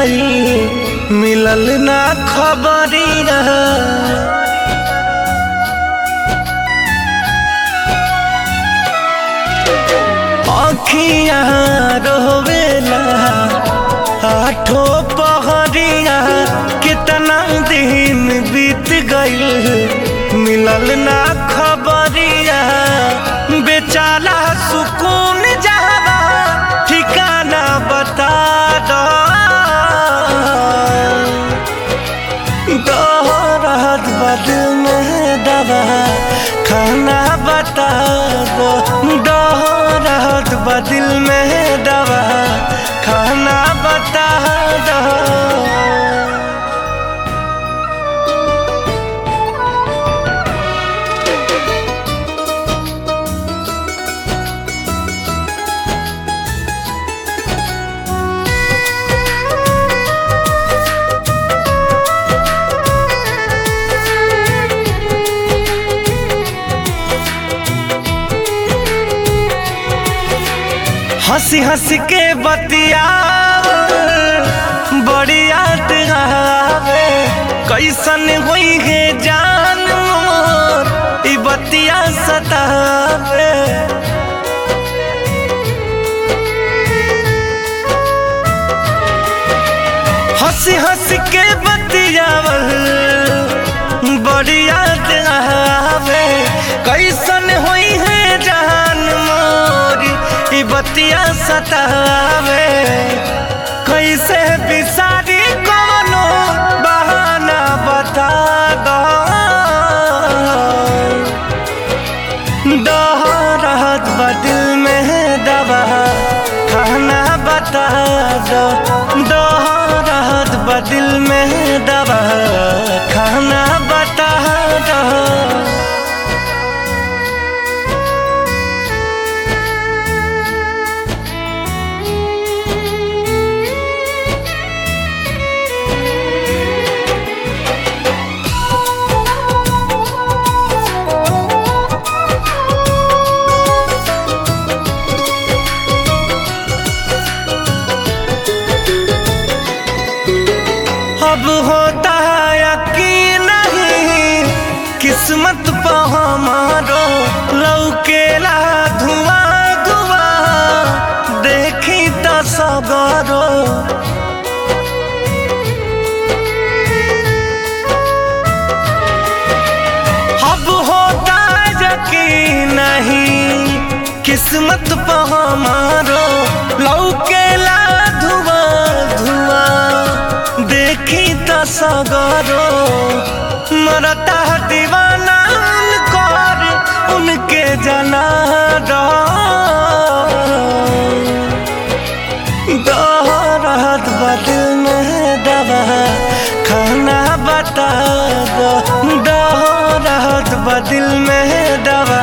गई मिलल ना खबरिया अखिया रोवेला आठो पहरिया कितना दिन बीत गईल मिलल ना खबरिया बेचारा सुकून जावा ठिकाना बता दो दौरत बदल में दवा खाना बता दो दौरत बदल में दवा खाना बता दो हंसी हंसी के बतिया बड़ी याद आवे कैसन हुई है जान मोर ई बतिया सतावे हंसी हंसी के बतियावल बड़ी याद आवे कैसन हुई है जान मोरी ई बतिया सतावे कैसे बिसारी कोनो बहाना बता दो दोहरत बदिल में दवा खाना बता दो दोहरत बदिल में दवा खाना बता दो अब होता है यकीन नहीं किस्मत पे हमारो लौकेला धुआं धुआं देखी तो सगरो अब होता है यकीन नहीं किस्मत पे हमारो लौकेला धुआं धुआं देखी तो सगरो मरता है दीवाना उनकर उनके जना दोहरत बदल में दवा खाना बता दो दोहरत बदल में दवा